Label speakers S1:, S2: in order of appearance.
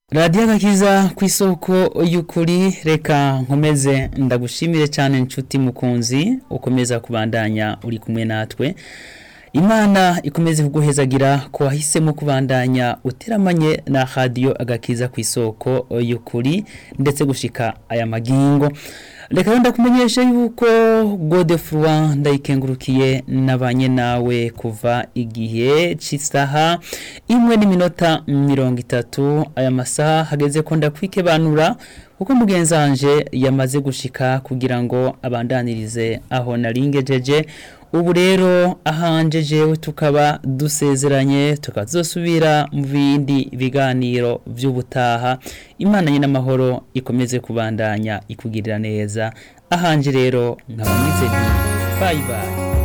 S1: radiyo agakiza ku isoko y'ukuri reka nkomeze ndagushimire cyane inshuti mukunzi ukomeza kubandanya uri kumwe natwe imana ikomeze kuguhezagira ko wahisemo kubandanya uteramanye na radiyo agakiza ku isoko y'ukuri ndetse gushika aya magingo reka rero ndakumenyesha yuko godefroid ndayikengurukiye nabanye nawe kuva igihe cy'isaha imwe n'iminota mirongo itatu aya masaha hageze ko ndakwikebanura kuko mugenzi wanje yamaze gushika kugira ngo abandanirize aho naringejeje ubu rero ahanje jewe tukaba dusezeranye tukazosubira mu bindi biganiro by'ubutaha imana nyine amahoro ikomeze kubandanya ikugirira neza ahanje rero nkaba ngize nti bayi bayi